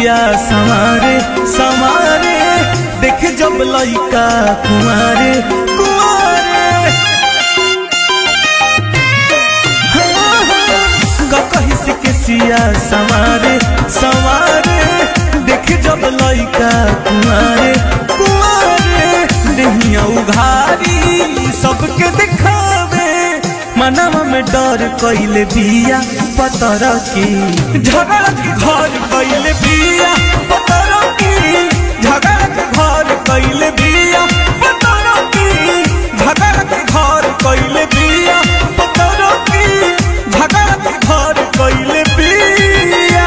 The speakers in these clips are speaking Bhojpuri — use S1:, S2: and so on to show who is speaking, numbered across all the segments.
S1: सिया संवारे संवारे देख जब लइका कुमारे कुमारे हाँ, हाँ, का कही से के सिया संवारे संवारे देख जब लइका कुमारे कुमारे देहिया उघारी सबके दिखावे मनवा में डर कैले बिया पतर की झगड़ा के घर कैले बिया पतर की झगड़ा के घर कैले बिया पतर की झगड़ा के घर कैले बिया पतर की झगड़ा के घर कैले बिया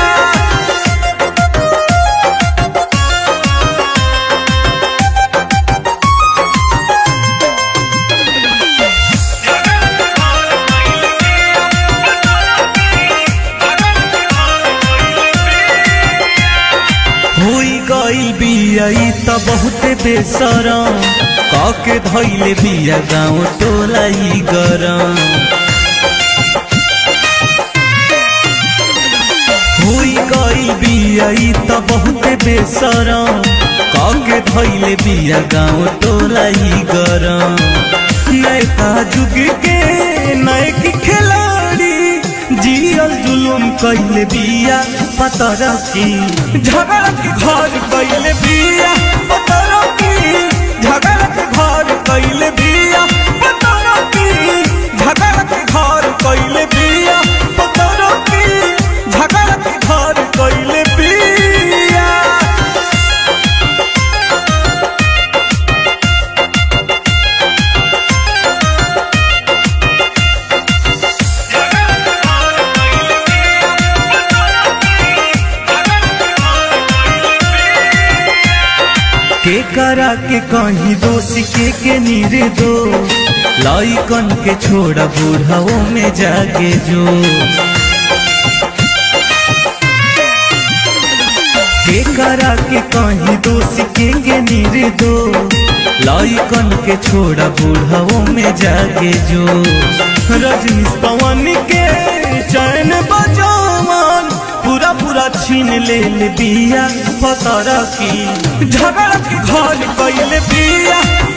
S1: होई गई बिया ई त बहुते बेसरम काके धैले बिया गाँव टोला ई गरम होई गई बिया ई त बहुते बेसरम काके धैले बिया गाँव टोला ई गरम नैका जुग के नैकी खिलाड़ी जियल जुलुम कैले बिया पतर की झगड़ा के घर कैले बिया पतर की झगड़ा के घर कैले बिया पतर की झगड़ा के घर कैले बिया पतर की झगड़ा के घर कैले बिया के करा के कहीं दोषी के के नीरे दो लइकन के छोड़ा बूढ़ाओ में जाके जो के करा के कहीं दोषी के के नीरे दो लइकन के छोड़ा बूढ़ाओ में जाके जो रजनीश पवन के चैन बजावन पूरा पूरा छीन ले ले बिया पतर की झगड़ा के घर कैले बिया